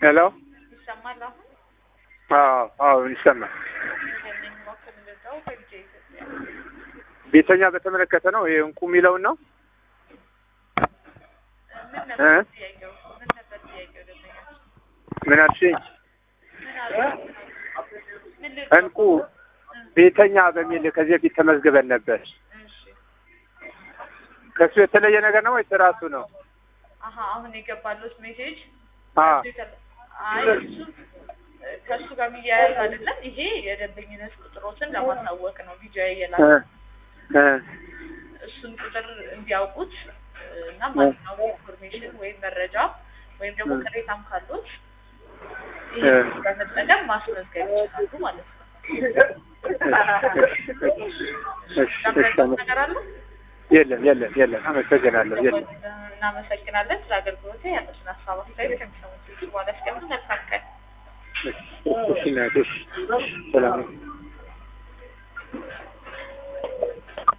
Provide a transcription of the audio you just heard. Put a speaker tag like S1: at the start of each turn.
S1: ሄሎ
S2: ይሰማል አሁን?
S1: አዎ አዎ ይሰማል።
S2: ይሄንን ሞክር እንደዛው በልጄ ኢትዮጵያ
S1: ቤተኛ በተመለከተ ነው ይሄ እንቁ የሚለውን ነው
S2: ምን ነበር ጥያቄው? ምን ነበር ጥያቄው? ደንበኛችን
S1: ምን አልሽኝ?
S2: ምን አሉ? ምን ልል
S1: እንቁ ቤተኛ በሚል ከዚህ በፊት ተመዝግበን ነበር።
S2: እሺ
S1: ከእሱ የተለየ ነገር ነው ወይስ ራሱ ነው?
S2: አሀ አሁን የገባሉት ሜሴጅ
S1: አ
S2: አይ እሱ ከእሱ ጋር የሚያያዝ አይደለም። ይሄ የደንበኝነት ቁጥሮትን ለማሳወቅ ነው ቪዲዮ
S1: እ
S2: የላከው
S1: እ
S2: እሱን ቁጥር እንዲያውቁት እና ማንኛውም ኢንፎርሜሽን ወይም መረጃ ወይም ደግሞ ቅሬታም ካሉት ይህን በመጠቀም ማስመዝገብ ይችላሉ ማለት ነው።
S1: እሺ እሺ
S2: ለምረዳት ነገር አለ?
S1: የለም የለም የለም። አመሰግናለሁ። የለም
S2: እናመሰግናለን ስለ አገልግሎት ያለችን ሀሳብ አስተያየት ከሚሰሙት በኋላ እስከምን መልካም ቀን
S1: እሺ እሺ እናቴ፣ እሺ ሰላም ነው።